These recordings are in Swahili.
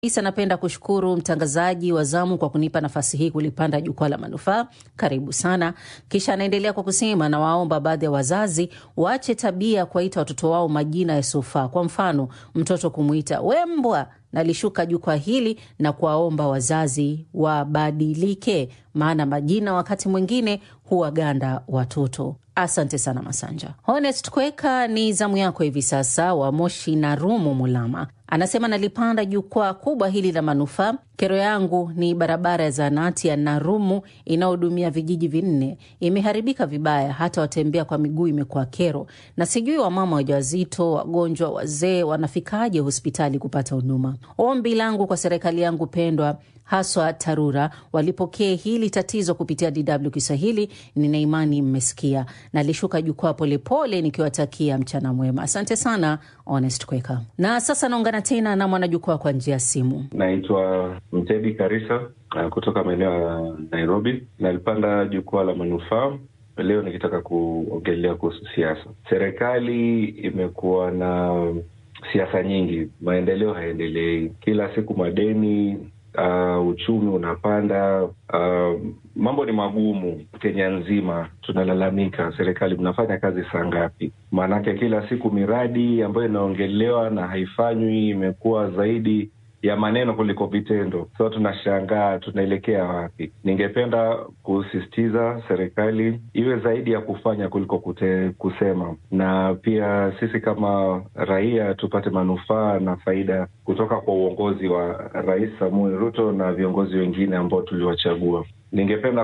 Isa, napenda kushukuru mtangazaji wa zamu kwa kunipa nafasi hii kulipanda jukwaa la manufaa. Karibu sana. Kisha anaendelea kwa kusema, nawaomba baadhi ya wazazi waache tabia ya kuwaita watoto wao majina yasiyofaa. Kwa mfano, mtoto kumwita wembwa. Nalishuka jukwaa hili na kuwaomba wazazi wabadilike, maana majina wakati mwingine huwaganda watoto. Asante sana Masanja. Honest Kweka, ni zamu yako hivi sasa, wa Moshi na Rumu Mulama anasema nalipanda jukwaa kubwa hili la manufaa. Kero yangu ni barabara ya zahanati ya Narumu inayohudumia vijiji vinne imeharibika vibaya, hata watembea kwa miguu imekuwa kero, na sijui wamama wajawazito, wagonjwa, wazee wanafikaje hospitali kupata huduma. Ombi langu kwa serikali yangu pendwa haswa TARURA walipokee hili tatizo kupitia DW Kiswahili. Nina imani mmesikia. Nalishuka jukwaa polepole nikiwatakia mchana mwema. Asante sana Honest Kweka. Na sasa naungana tena na mwanajukwaa kwa njia ya simu. Naitwa Mtedi Karisa kutoka maeneo ya Nairobi. Nalipanda jukwaa la manufaa leo nikitaka kuongelea kuhusu siasa. Serikali imekuwa na siasa nyingi, maendeleo hayaendelei, kila siku madeni Uh, uchumi unapanda. Uh, mambo ni magumu Kenya nzima, tunalalamika. Serikali mnafanya kazi saa ngapi? Maanake kila siku miradi ambayo inaongelewa na haifanywi imekuwa zaidi ya maneno kuliko vitendo. So tunashangaa tunaelekea wapi? Ningependa kusisitiza serikali iwe zaidi ya kufanya kuliko kute, kusema, na pia sisi kama raia tupate manufaa na faida kutoka kwa uongozi wa Rais Samuel Ruto na viongozi wengine ambao tuliwachagua. Ningependa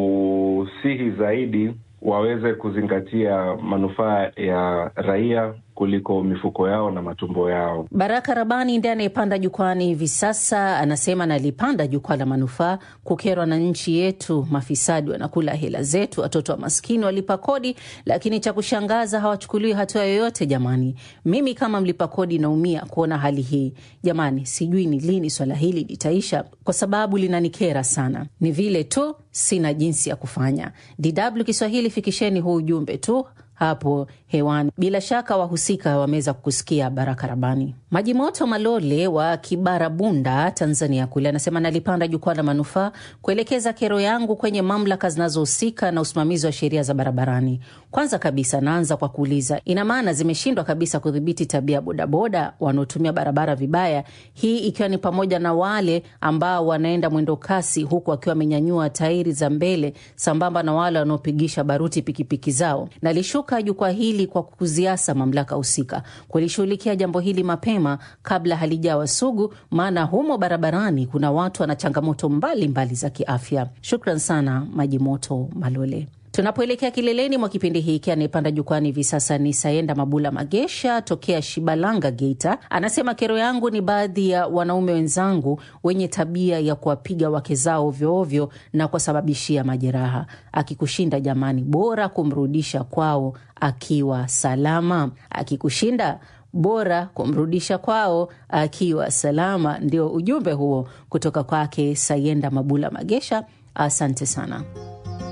kusihi zaidi waweze kuzingatia manufaa ya raia kuliko mifuko yao na matumbo yao. Baraka Rabani ndiye anayepanda jukwani hivi sasa, anasema nalipanda jukwaa la manufaa kukerwa na nchi yetu. Mafisadi wanakula hela zetu, watoto wa maskini walipa kodi, lakini cha kushangaza hawachukuliwi hatua yoyote. Jamani, mimi kama mlipa kodi naumia kuona hali hii. Jamani, sijui ni lini swala hili litaisha, kwa sababu linanikera sana. Ni vile tu sina jinsi ya kufanya. DW Kiswahili, fikisheni huu ujumbe tu hapo hewani. Bila shaka wahusika wameweza kukusikia. Baraka Rabani. Maji Moto Malole wa Kibarabunda, Tanzania kule anasema nalipanda jukwaa la manufaa kuelekeza kero yangu kwenye mamlaka zinazohusika na usimamizi wa sheria za barabarani. Kwanza kabisa, naanza kwa kuuliza, ina maana zimeshindwa kabisa kudhibiti tabia bodaboda wanaotumia barabara vibaya, hii ikiwa ni pamoja na wale ambao wanaenda mwendo kasi huku wakiwa wamenyanyua tairi za mbele sambamba na wale wanaopigisha baruti pikipiki zao. Nalishuka jukwaa hili kwa kuziasa mamlaka husika kulishughulikia jambo hili mapema kabla halijawa sugu, maana humo barabarani kuna watu wana changamoto mbalimbali za kiafya. Shukran sana Maji Moto Malole. Tunapoelekea kileleni mwa kipindi hiki, anayepanda jukwani hivi sasa ni Sayenda Mabula Magesha tokea Shibalanga, Geita. Anasema kero yangu ni baadhi ya wanaume wenzangu wenye tabia ya kuwapiga wake zao ovyoovyo na kuwasababishia majeraha. Akikushinda jamani, bora kumrudisha kwao akiwa salama. Akikushinda bora kumrudisha kwao akiwa salama. Ndio ujumbe huo kutoka kwake Sayenda Mabula Magesha. Asante sana.